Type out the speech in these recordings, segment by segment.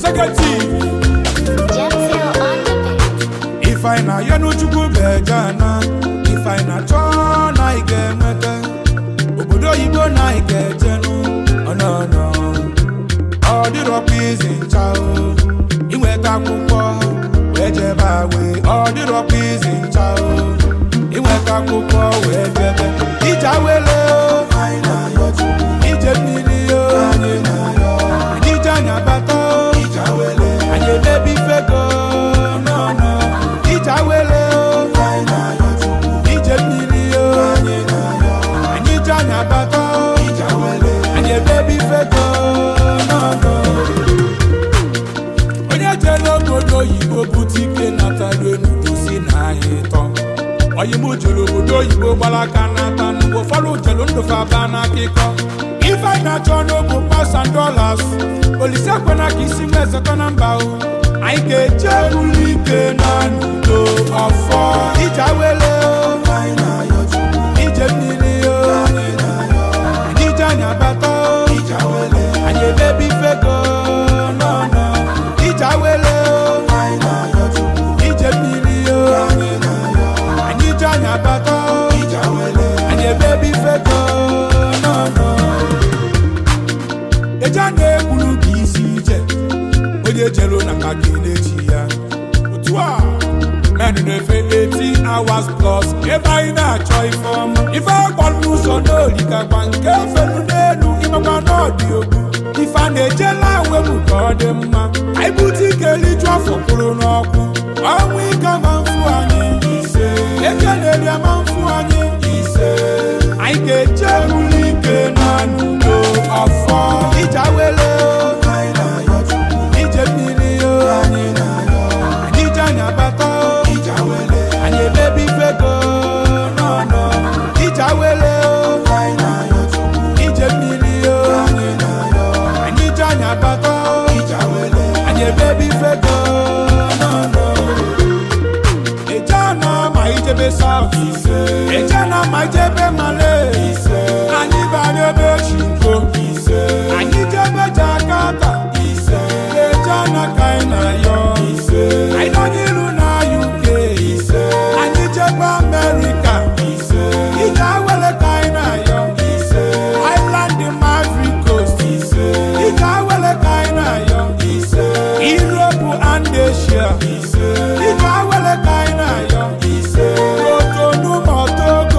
executive Gemzil on the beat. ife anyị na-ayọ n'Chukwu bụ eje na ife anyị na-achọ na anyị ga-enweta obodo oyibo na anyị ga-ejenụ ọnọnọ ọ dịrọkwa izi ncha o inweta akwụkwọ wee jebe awe ọ dịrọkwa izi ncha o inweta akwụkwọ wee jebe ije awele o ije mmiri o anyị ije anyị abata o anyị emebi fego nọnọ ije awele o ije mmiri o anyị ije anyị abata o anyị emebi fego nọnọ onye jere obodo oyibo bute ike natara enudu si na anyị tọ oyibo jere obodo oyibo gbara aka n'ata mgbe ụfọdụ jere ndụfe aba n'akụkọ ife anyị na-achọ n'obu pasan dolas olise kwena ka isi nwee zọta na mba o anyị ga-eje ụlọ ike na n'udo ọfọ ije awele o ije mmiri o anyị ije anyị abata o anyị emebi fego nọnọ ije awele o ije mmiri o anyị ije anyị abata o anyị emebi fego nọnọ eje a na-egburu ka isi ije onye jere na ka gị na-echi ya otu a men na-efe 18 hours plus ebe anyị na-achọ ife ọma ife agbalụ n'ụzọ n'olikakwa nke felu n'elu ịmakwa n'ọdị ogbu ife a na-ejela wepụ ka ọ dị mma anyị bute ike liju afọ kwụrụ n'ọkụ ọnwụ ike ma mfu anyị ise eke na-eri ama mfu anyị ise anyị ga-eje ụlọ ike na n'udo ọfọ ije awele o ije mmiri o anyị ije anyị abata o anyị emebi fego nọnọ ije awele o ije mmiri o anyị ije anyị abata o anyị emebi fego nọnọ eje na ma ijebe south eje na ma ijebe male anyị bara ebe chinko anyị jebe jakata eje na ka anyị na-ayọ anyị nọ n'iru na uk anyị jebe amerika ije awele ka anyị na-ayọ island maverick coast ije awele ka anyị na-ayọ europe and asia ije awele ka anyị na-ayọ otonu ma togo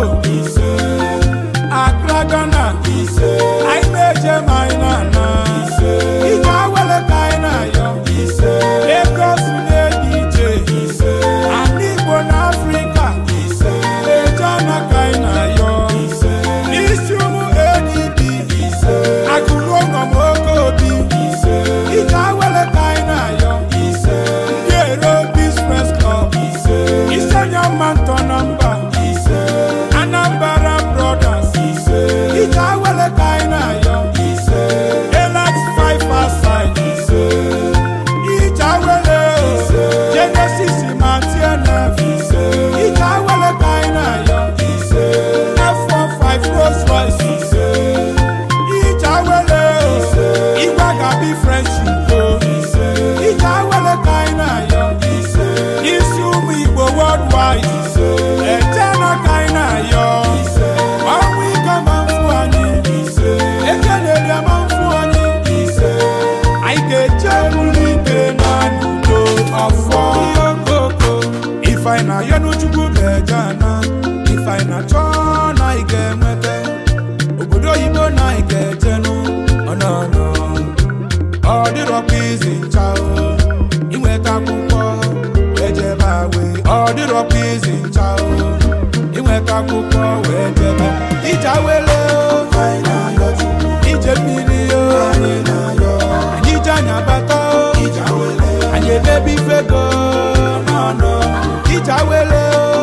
Accra, Ghana anyị na-eje ma anyị na-ana ije awele ka anyị na-ayọ Lagos na-eji ije ana Igbo na Afrịka eje ana ka anyị na-ayọ n'isi ụmụ ADB agụrụ ụlọm oke obi ije awele ka anyị na-ayọ ndị ero Business Club isenye mma ntọ na mba Anambra Brothers ije awele ka anyị na-ayọ Elax Five Aside ije awele Genesis ma TNF ije awele ka anyị na-ayọ F15 Rolls Royce ije awele Igwe gabi French Igbo ije awele ka anyị na-ayọ isi ụmụ Igbo worldwide eje na ka anyị na-ayọ ọnwụ ike ma mfu anyị eke na-eri ama mfu anyị anyị ga-eje ụlọ ike na n'udo ọfọ okoko ife anyị na-ayọ n'Chukwu bụ eje na ife anyị na-achọ na anyị ga-enweta obodo oyibo na anyị ga-ejenụ ọnọnọ ọ dịrọkwa izi ncha o inweta akwụkwọ wee jebe awe ọ dịrọkwa izi ncha o inweta akwụkwọ wee jebe ije awele o ije mmiri o anyị ije anyị abata o anyị emebi fego nọnọ ije awele o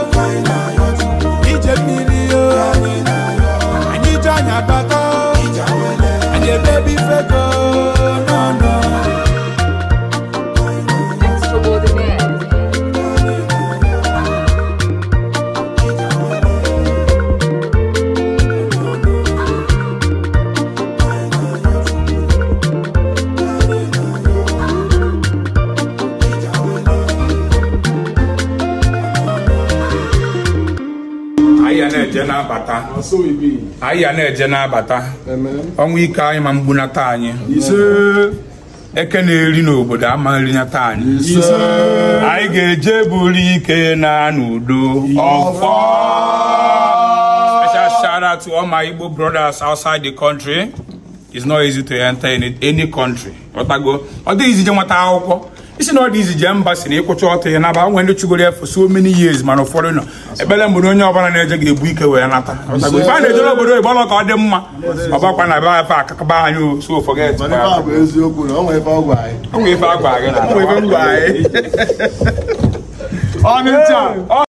ije mmiri o anyị ije anyị abata o anyị emebi fego nọnọ Extraordinaire. anyị ya na-eje na-abata So we be. anyị ya na-eje na-abata Amen. ọnwa ike anyị ma mgbunata anyị Ise. eke na-eri n'obodo ama nrinyata anyị Ise. anyị ga-eje buru ike na n'udo ọfọ special shout out to all my Igbo brothers outside the country it's not easy to enter any, any country ọtago ọ dịghị izi je nweta akwụkwọ isi na ọ dị izi je mba si na ịkwụcha ọtọ ya naba nwee ndị chugoro ya for so many years mana ụfọdụ nọ ekpere mgbe onye ọbụla na-eje ga-ebu ike wee nata ọtago ife a na-ejere obodo oyibo ọlọ ka ọ dị mma ọbakwa na be afe akakaba anyị o so forget Mana ife a bụ eziokwu na o nwere ife ọ gwa anyị. o nwere ife a gwa gị na o nwere ife m gwa anyị Ọnụ ncha.